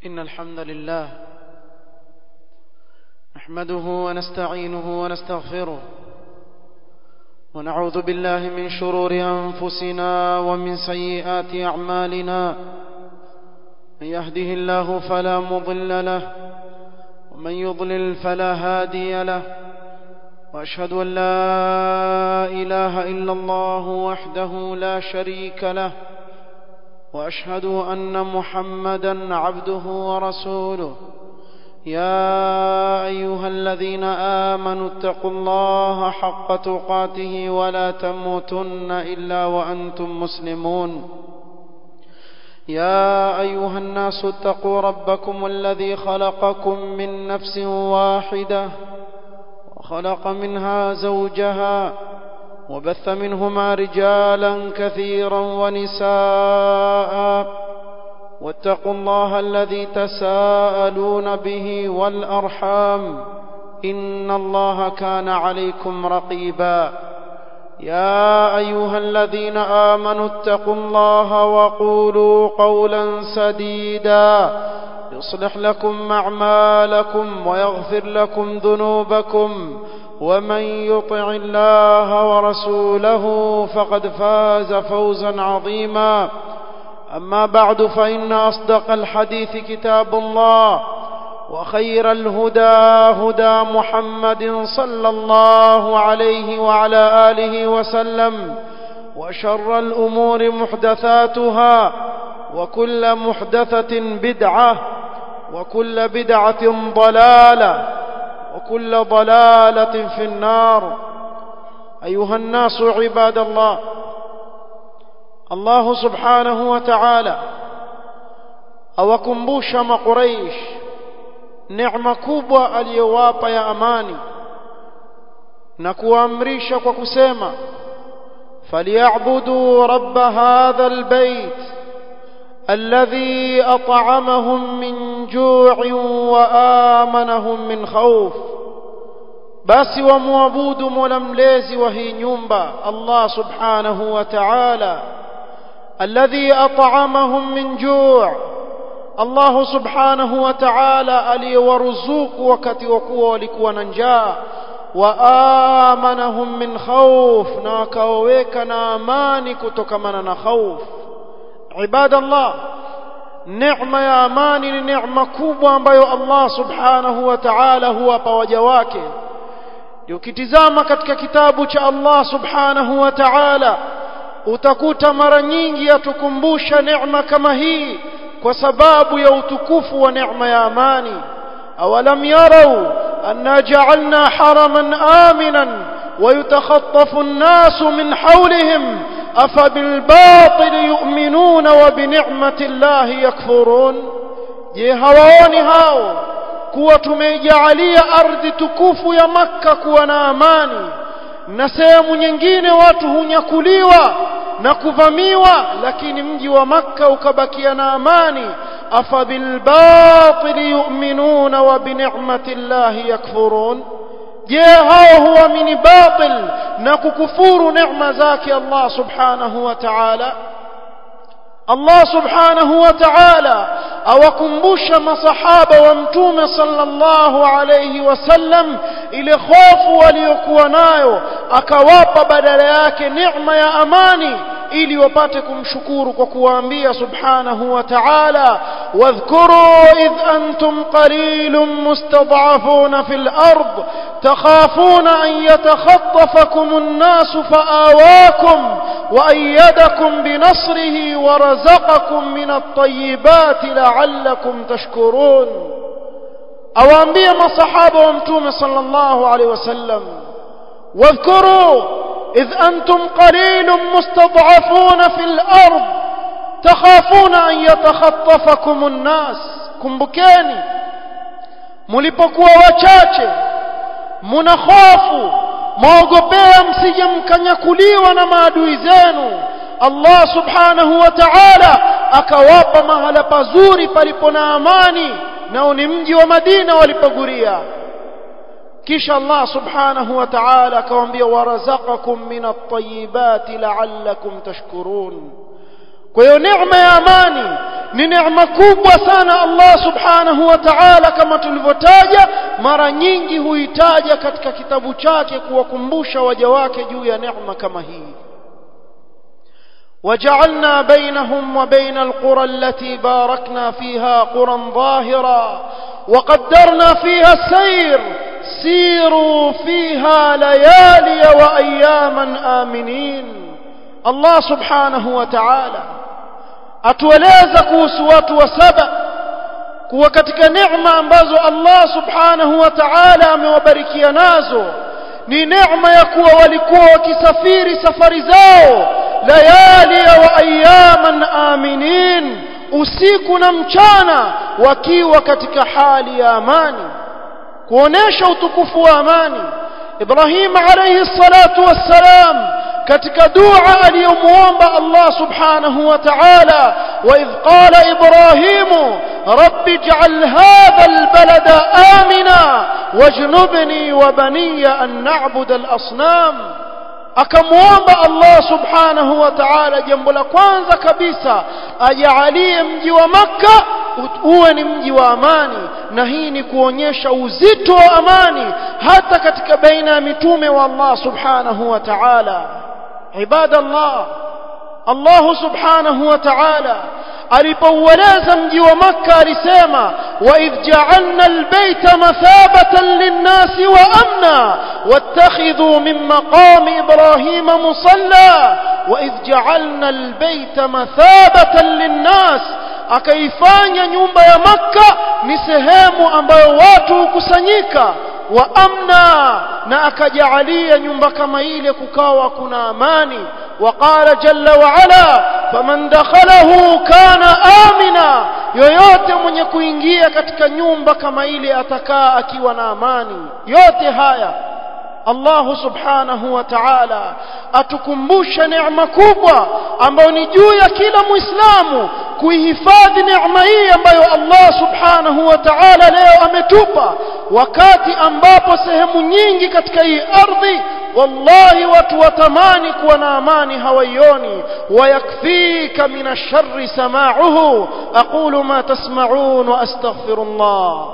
إن الحمد لله نحمده ونستعينه ونستغفره ونعوذ بالله من شرور أنفسنا ومن سيئات أعمالنا من يهده الله فلا مضل له ومن يضلل فلا هادي له وأشهد أن لا إله إلا الله وحده لا شريك له واشهد ان محمدا عبده ورسوله يا ايها الذين امنوا اتقوا الله حق تقاته ولا تموتن الا وانتم مسلمون يا ايها الناس اتقوا ربكم الذي خلقكم من نفس واحده وخلق منها زوجها وبث منهما رجالا كثيرا ونساء واتقوا الله الذي تساءلون به والارحام ان الله كان عليكم رقيبا يا ايها الذين امنوا اتقوا الله وقولوا قولا سديدا يصلح لكم اعمالكم ويغفر لكم ذنوبكم ومن يطع الله ورسوله فقد فاز فوزا عظيما اما بعد فان اصدق الحديث كتاب الله وخير الهدى هدى محمد صلى الله عليه وعلى اله وسلم وشر الامور محدثاتها وكل محدثه بدعه وكل بدعه ضلاله وكل ضلاله في النار ايها الناس عباد الله الله سبحانه وتعالى awakumbusha makuraish neema kubwa aliyowapa ya amani na kuamrisha kwa kusema falyabudu rabb hadha albayt alladhi at'amahum min ju'in wa amanahum min khawf basi wamwabudu mola mlezi wa hii nyumba Allah subhanahu wa ta'ala alladhi at'amahum min ju' Allah subhanahu wa ta'ala aliyewaruzuku wakati wa kuwa walikuwa na njaa wa amanahum min khawf na wakaweka na amani kutokamana na khawf ibadallah neema ya amani ni neema kubwa ambayo Allah subhanahu wa ta'ala huwapa waja wake ukitizama katika kitabu cha Allah subhanahu wa ta'ala utakuta mara nyingi yatukumbusha neema kama hii kwa sababu ya utukufu wa neema ya amani awalam yarau anna ja'alna haraman aminan ويتخطف الناس من حولهم أفبالباطل يؤمنون وبنعمة الله يكفرون je hawaoni hao kuwa tumeijalia ardhi tukufu ya makka kuwa na amani na sehemu nyingine watu hunyakuliwa na kuvamiwa lakini mji wa makka ukabakia na amani afabilbatili yu'minuna wa binicmati llahi yakfurun je hao huamini batil na kukufuru neema zake Allah subhanahu wa ta'ala Allah subhanahu wa ta'ala awakumbusha masahaba wa mtume sallallahu alayhi wasallam ile hofu waliokuwa nayo akawapa badala yake neema ya amani ili wapate kumshukuru kwa kuwaambia subhanahu wa ta'ala wadhkuru idh antum qalilun mustad'afuna fil ard takhafuna an yatakhatafakum an-nas fa'awakum wa ayyadakum bi nasrihi wa razaqakum min at-tayyibati la'allakum tashkurun awaambia masahaba wa mtume sallallahu alayhi wasallam wadhkuru إذ أنتم قليل مستضعفون في الأرض تخافون أن يتخطفكم الناس kumbukeni mlipokuwa wachache mnakhofu mwaogopea msije mkanyakuliwa na maadui zenu Allah subhanahu wa ta'ala akawapa mahala pazuri palipo na amani nao ni mji wa Madina walipoguria kisha Allah subhanahu wa ta'ala akawaambia warazaqakum min at-tayyibati la'allakum tashkurun kwa hiyo neema ya amani ni neema kubwa sana Allah subhanahu wa ta'ala kama tulivyotaja mara nyingi huitaja katika kitabu chake kuwakumbusha waja wake juu ya neema kama hii وجعلنا بينهم وبين القرى التي باركنا فيها قرى ظاهرا وقدرنا فيها السير سيروا فيها ليالي واياما امنين الله سبحانه وتعالى atueleza kuhusu watu wa saba kuwa katika neema ambazo Allah subhanahu wa ta'ala amewabarikia nazo ni neema ya kuwa walikuwa wakisafiri safari zao layali wa ayaman aminin usiku na mchana wakiwa katika hali ya amani kuonesha utukufu wa amani Ibrahim alayhi salatu wassalam katika dua aliyomuomba Allah subhanahu wa ta'ala wa idh qala Ibrahim rabbi ij'al hadha albalada amina wajnubni wa baniya an na'budu al-asnam akamuomba Allah subhanahu wa ta'ala jambo la kwanza kabisa ajaalie mji wa makka uwe ni mji wa amani na hii ni kuonyesha uzito wa amani hata katika baina ya mitume wa Allah subhanahu wa ta'ala ibadallah Allah subhanahu wa ta'ala alipoueleza mji wa makka alisema wa idh ja'alna albayta mathabatan lin-nasi wa amna wattakhidhu min maqami ibrahima musalla wa idh ja'alna albayta mathabatan lin-nas akaifanya nyumba ya makka ni sehemu ambayo watu hukusanyika wa amna na akajaalia nyumba kama ile kukawa kuna amani وقال جل وعلا فمن دخله كان آمنا yoyote mwenye kuingia katika nyumba kama ile atakaa akiwa na amani yote haya Allah subhanahu wa ta'ala atukumbusha neema kubwa ambayo ni juu ya kila muislamu kuihifadhi neema hii ambayo Allah subhanahu wa ta'ala leo ametupa wakati ambapo sehemu nyingi katika hii ardhi wallahi watu watamani kuwa na amani hawaioni wayakfika min ash-sharri sama'uhu aqulu ma tasma'un wa astaghfirullah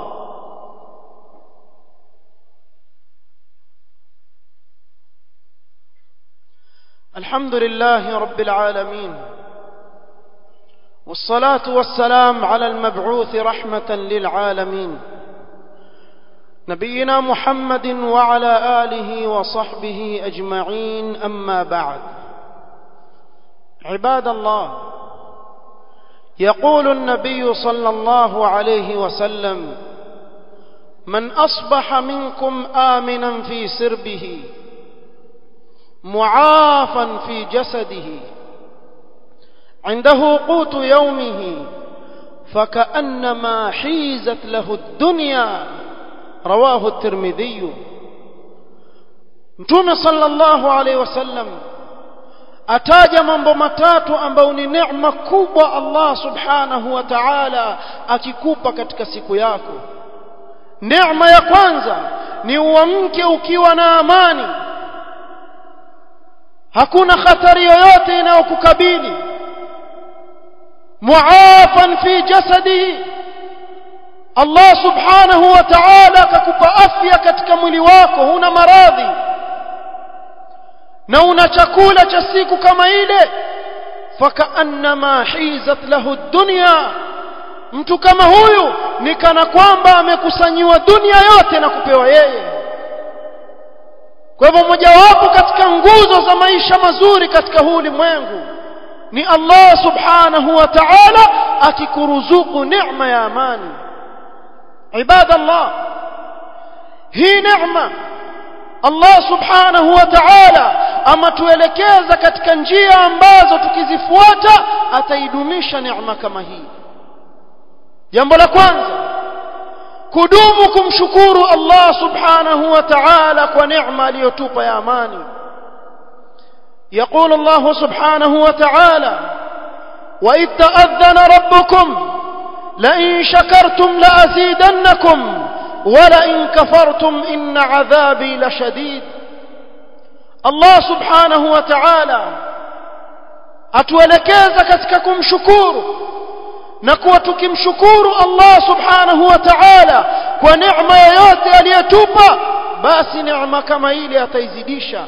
الحمد لله رب العالمين والصلاة والسلام على المبعوث رحمة للعالمين نبينا محمد وعلى آله وصحبه أجمعين أما بعد عباد الله يقول النبي صلى الله عليه وسلم من أصبح منكم آمنا في سربه معافا في جسده عنده قوت يومه فكأنما حيزت له الدنيا رواه الترمذي mtume sallallahu alaihi wasallam ataja mambo matatu ambayo ni neema kubwa Allah subhanahu wa ta'ala akikupa katika siku yako neema ya kwanza ni uamke ukiwa na amani hakuna hatari yoyote inayokukabili muafan fi jasadihi Allah subhanahu wa ta'ala akakupa afya katika mwili wako huna maradhi na una chakula cha siku kama ile fakaannama hizat lahu dunya mtu kama huyu ni kana kwamba amekusanyiwa dunia yote na kupewa yeye kwa hivyo mojawapo katika nguzo za maisha mazuri katika huu ulimwengu ni Allah subhanahu wa ta'ala akikuruzuku neema ya amani ibada Allah hii neema Allah subhanahu wa ta'ala amatuelekeza katika njia ambazo tukizifuata ataidumisha neema kama hii jambo la kwanza kudumu kumshukuru Allah subhanahu wa ta'ala kwa neema aliyotupa ya amani يقول الله سبحانه وتعالى وإذ تأذن ربكم لئن شكرتم لأزيدنكم ولئن كفرتم إن عذابي لشديد الله سبحانه وتعالى atuelekeza katika kumshukuru na kuwa tukimshukuru Allah subhanahu wa ta'ala kwa neema yoyote aliyotupa basi neema kama ile ataizidisha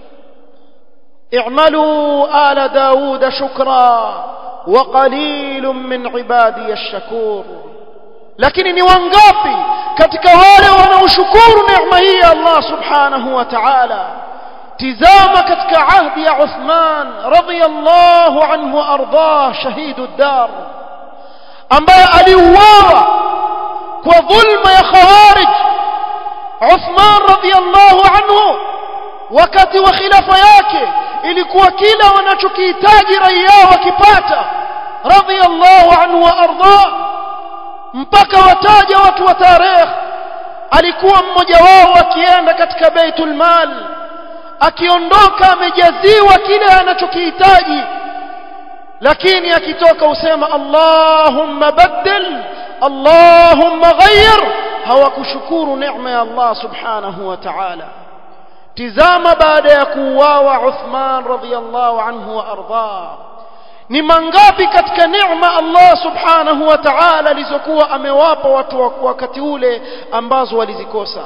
i'malu ala daud shukra wa qalilun min ibadi ash-shakur lakini ni wangapi katika wale wanaoshukuru neema hii ya Allah subhanahu wa ta'ala tizama katika ahdi ya Uthman radiyallahu anhu ardah shahidu dar ambaye aliuawa kwa dhulma ya khawarij Uthman radiyallahu anhu wakati wa khilafa yake ilikuwa kila wanachokihitaji raia wakipata radiyallahu anhu wa ardah mpaka wataja watu wa tarehe alikuwa mmoja wao akienda katika baitul mal akiondoka amejaziwa kile anachokihitaji lakini akitoka usema Allahumma baddil Allahumma ghayyir hawakushukuru neema ya Allah subhanahu wa ta'ala tizama baada ya kuuawa Uthman radhiyallahu anhu wa arda ni mangapi katika neema Allah subhanahu wa ta'ala alizokuwa amewapa watu wa wakati ule ambazo walizikosa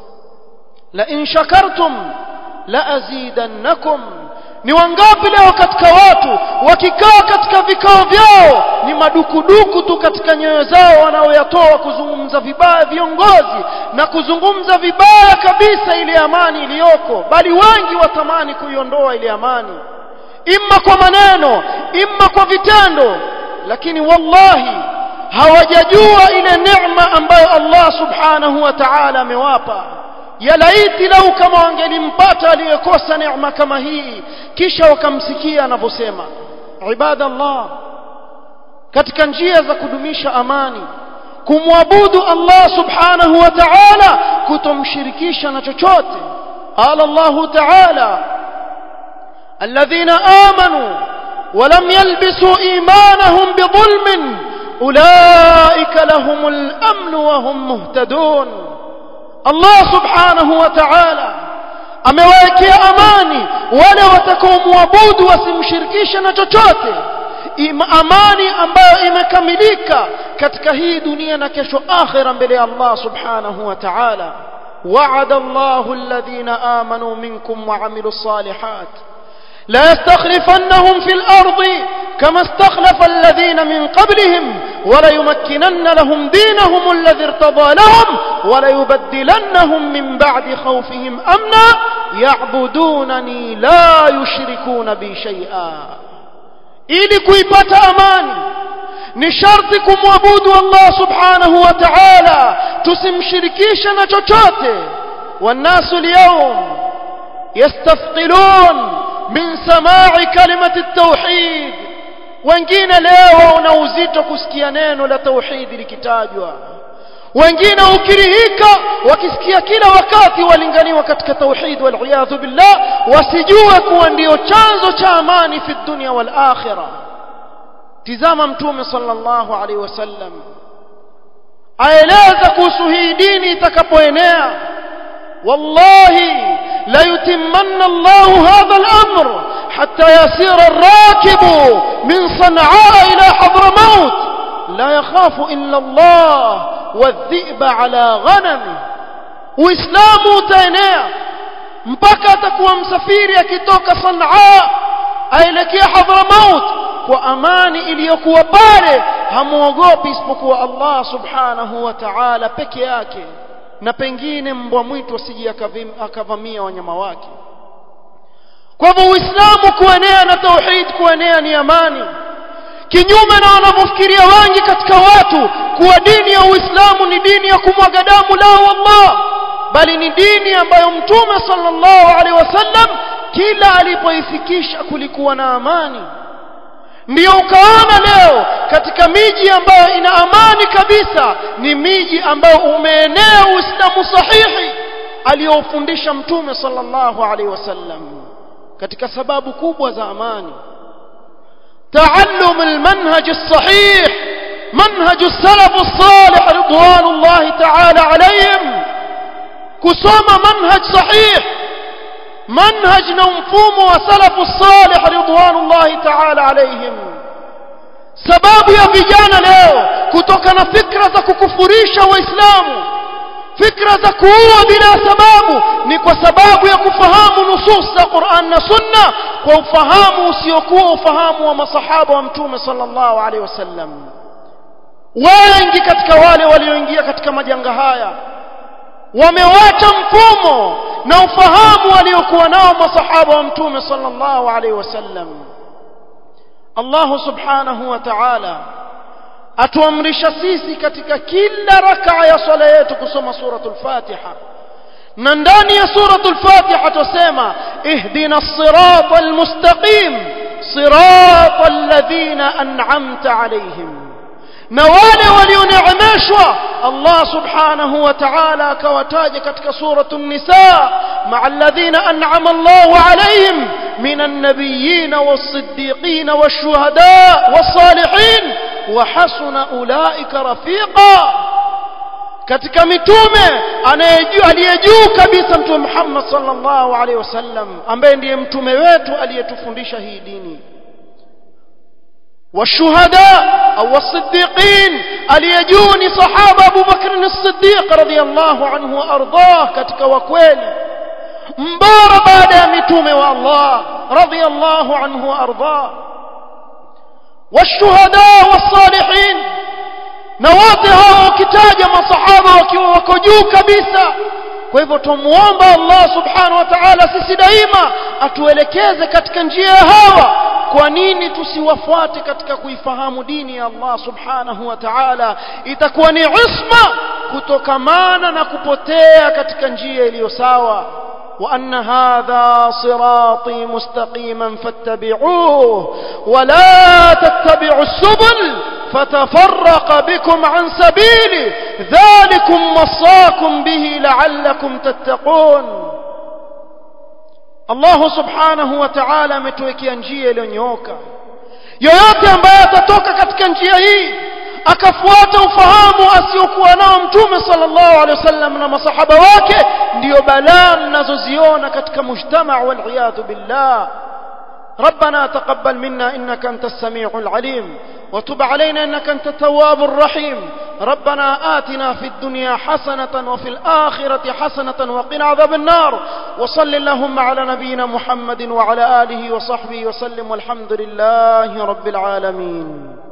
la in shakartum la azidannakum ni wangapi leo katika watu wakikaa katika vikao vyao ni madukuduku tu katika nyoyo zao wanaoyatoa kuzungumza vibaya viongozi na kuzungumza vibaya kabisa ile amani iliyoko bali wengi watamani kuiondoa ile amani imma kwa maneno imma kwa vitendo lakini wallahi hawajajua ile neema ambayo Allah subhanahu wa ta'ala amewapa ya laiti lau kama wangelimpata aliyekosa neema kama hii kisha wakamsikia anavyosema ibadallah katika njia za kudumisha amani kumwabudu Allah subhanahu wa ta'ala kutomshirikisha na chochote qala Allah ta'ala الذين آمنوا ولم يلبسوا إيمانهم بظلم أولئك لهم الأمن وهم مهتدون الله سبحانه وتعالى amewawekea amani wale watakaomwabudu wasimshirikishe na chochote amani ambayo imekamilika katika hii dunia na kesho akhira mbele ya Allah subhanahu wa ta'ala wa'ada Allahu alladhina amanu minkum wa 'amilus salihat لا يستخلفنهم في الأرض كما استخلف الذين من قبلهم وليمكنن لهم دينهم الذي ارتضى لهم وليبدلنهم من بعد خوفهم أمنا يعبدونني لا يشركون بي شيئا ili kuipata amani ni sharti kumwabudu Allah subhanahu wa ta'ala tusimshirikishe na chochote والناس اليوم يستثقلون min samai kalimati tauhid wengine leo wana uzito kusikia neno la tauhidi likitajwa wengine ukirihika wakisikia kila wakati walinganiwa katika tauhid waliyadhu billah wasijue kuwa ndio chanzo cha amani fi dunya wal akhirah tizama mtume sallallahu alaihi wasallam aeleza kuhusu hii dini itakapoenea wallahi ليتمن الله هذا الأمر حتى يسير الراكب من صنعاء إلى حضرموت لا يخاف إلا الله والذئب على غنمه وإسلام تينيا mpaka atakuwa msafiri akitoka Sanaa aelekea Hadramaut kwa amani iliyokuwa pale hamuogopi isipokuwa Allah subhanahu wa ta'ala peke yake na pengine mbwa mwitu asije akavamia wanyama wake kwa hivyo uislamu kuenea na tauhid kuenea ni amani kinyume na wanavyofikiria wengi katika watu kuwa dini ya uislamu ni dini ya kumwaga damu la wallah bali ni dini ambayo mtume sallallahu alaihi wasallam kila alipoifikisha kulikuwa na amani ndiyo ukaona leo katika miji ambayo ina amani kabisa ni miji ambayo umeenea uislamu sahihi aliyofundisha mtume sallallahu alaihi wasallam katika sababu kubwa za amani تعلم المنهج الصحيح منهج السلف الصالح رضوان الله تعالى عليهم كسوم منهج صحيح manhaj na mfumo wa salafu salih ridwanullahi ta'ala alaihim sababu ya vijana leo kutoka na fikra za kukufurisha waislamu fikra za kuua bila sababu ni kwa sababu ya kufahamu nusus za Qur'an na Sunna kwa ufahamu usiokuwa ufahamu wa masahaba wa mtume sallallahu alaihi wasallam wengi katika wale walioingia katika majanga haya wamewacha mfumo na ufahamu waliokuwa nao masahaba wa mtume sallallahu alaihi wasallam Allah subhanahu wa ta'ala atuamrisha sisi katika kila rakaa ya swala yetu kusoma suratul Fatiha na ndani ya suratul Fatiha tusema ihdina as-siratal mustaqim siratal ladhina an'amta alayhim na wale walioneemeshwa Allah subhanahu wa ta'ala akawataja katika suratul nisa ma'a alladhina an'ama Allahu alayhim minan nabiyyin was-siddiqin wash-shuhada was-salihin wa hasuna ulaika rafiqa katika mitume anayejua aliyejuu kabisa mtume Muhammad sallallahu alaihi wasallam ambaye ndiye mtume wetu aliyetufundisha hii dini والشهداء أو الصديقين اليجوني صحابة أبو بكر الصديق رضي الله عنه وأرضاه كتك وكويل مبار بعد متوم والله رضي الله عنه وأرضاه والشهداء والصالحين نواطها وكتاج ما صحابة وكجو كبيسة kwa hivyo tumuomba Allah subhanahu wa ta'ala sisi daima atuelekeze katika njia ya hawa kwa nini tusiwafuate katika kuifahamu dini ya Allah subhanahu wa ta'ala itakuwa ni isma kutokamana na kupotea katika njia iliyo sawa وأن هذا صراطي مستقيما فاتبعوه ولا تتبعوا السبل فتفرق بكم عن سبيله ذلكم وصاكم به لعلكم تتقون الله سبحانه وتعالى ametuwekea njia iliyonyooka yoyote ambaye atatoka katika njia hii akafuata ufahamu asiokuwa nao mtume sallallahu alaihi wasallam na masahaba wake ndiyo balaa mnazoziona katika mujtama waliyadhu billah ربنا تقبل منا انك انت السميع العليم وتب علينا انك انت التواب الرحيم ربنا آتنا في الدنيا حسنة وفي الآخرة حسنة وقنا عذاب النار وصل اللهم على نبينا محمد وعلى آله وصحبه وسلم والحمد لله رب العالمين